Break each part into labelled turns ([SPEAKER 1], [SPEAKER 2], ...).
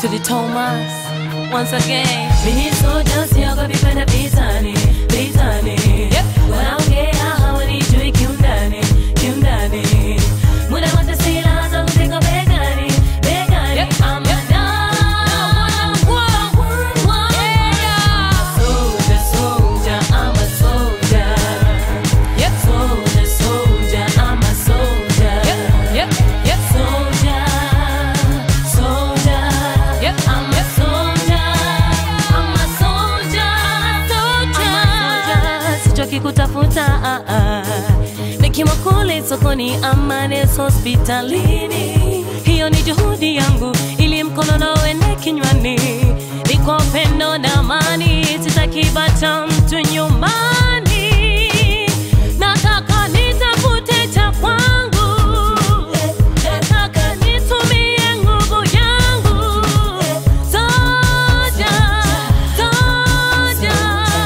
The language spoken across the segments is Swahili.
[SPEAKER 1] to the Thomas once again.
[SPEAKER 2] Mimi soja siogopi kwenda vitani, vitani.
[SPEAKER 1] Yep.
[SPEAKER 2] Wanaongea hawanijui kiundani, kiundani. Muda wote silaha zangu ziko begani, begani.
[SPEAKER 1] Yep.
[SPEAKER 2] I'm a number one, soldier, soldier. I'm a soldier.
[SPEAKER 1] Yep.
[SPEAKER 2] Soldier, soldier. I'm a soldier.
[SPEAKER 1] Yep. Yep. Yep.
[SPEAKER 2] Soldier, soldier.
[SPEAKER 1] Yep.
[SPEAKER 2] I'm a soldier. I'm a soldier. soldier. Sichoki kutafuta ah, ah. nikiwa kule sokoni ama nesi hospitalini, hiyo ni juhudi yangu ili mkono na uende kinywani, ni kwa upendo na amani, sitaki bata mtu nyumbani, nataka nitafute cha kwangu, nataka nitumie nguvu yangu, soja, soja,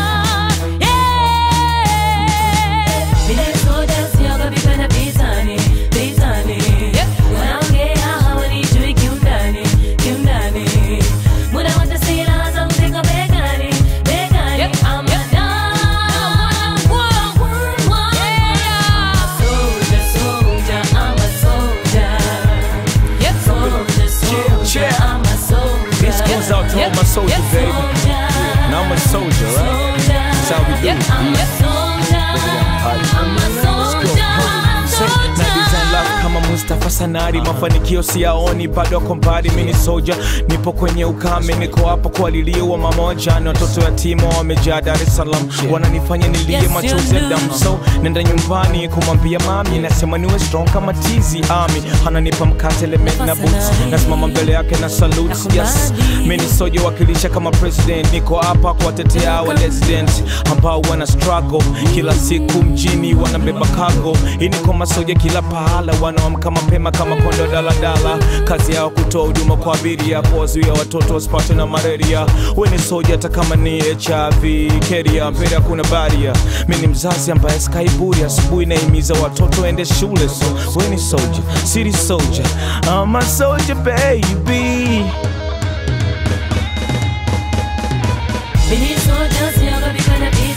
[SPEAKER 2] yeah. Vile soja siogopi kwenda vitani, vitani.
[SPEAKER 1] Yep.
[SPEAKER 2] Wanaongea hawanijui kiundani, kiundani. Muda wote silaha zangu ziko begani, begani.
[SPEAKER 1] Yep.
[SPEAKER 2] I'm a number one, soldier, soldier. I'm a soldier.
[SPEAKER 1] Yep.
[SPEAKER 2] Soldier, soldier.
[SPEAKER 3] Yeah.
[SPEAKER 2] I'm a soldier.
[SPEAKER 3] This goes out to all my soldiers,
[SPEAKER 1] Yep.
[SPEAKER 3] baby.
[SPEAKER 2] Soldier.
[SPEAKER 3] Now I'm a soldier, right? That's how we do
[SPEAKER 1] Yep.
[SPEAKER 3] it.
[SPEAKER 2] I'm a soldier. I'm a soldier.
[SPEAKER 3] Say, na design love kama Mustafa Sanari, mafanikio siyaoni bado ako mbali. Mimi ni soja, nipo kwenye ukame, niko hapo kuwalilia wa mamoja na watoto yatima wamejaa Dar es Salaam, wananifanya nilie
[SPEAKER 2] Yes,
[SPEAKER 3] machozi ya
[SPEAKER 2] you do.
[SPEAKER 3] damu. So nenda nyumbani kumwambia mami, nasema niwe strong kama tizi ami, ananipa mkate lemon na boots, nasimama mbele yake na salute. Yes, mimi ni soja wakilisha kama president, niko hapa kuwatetea wa resident ambao wana struggle kila siku mjini, wanabeba cargo. Hii ni kwa masoja kila pahala, wanaamka mapema kama kondo daladala, kazi yao kutoa huduma kwa abiria, kuwazuia watoto wasipatwe na malaria. We ni soja hata kama ni HIV keria, mbele hakuna baria. Mimi ni mzazi ambaye skaiburi, asubuhi naimiza watoto ende shule, so we ni soja, city soldier, I'm a soldier baby.
[SPEAKER 2] Mimi soja siogopi kwenda vitani.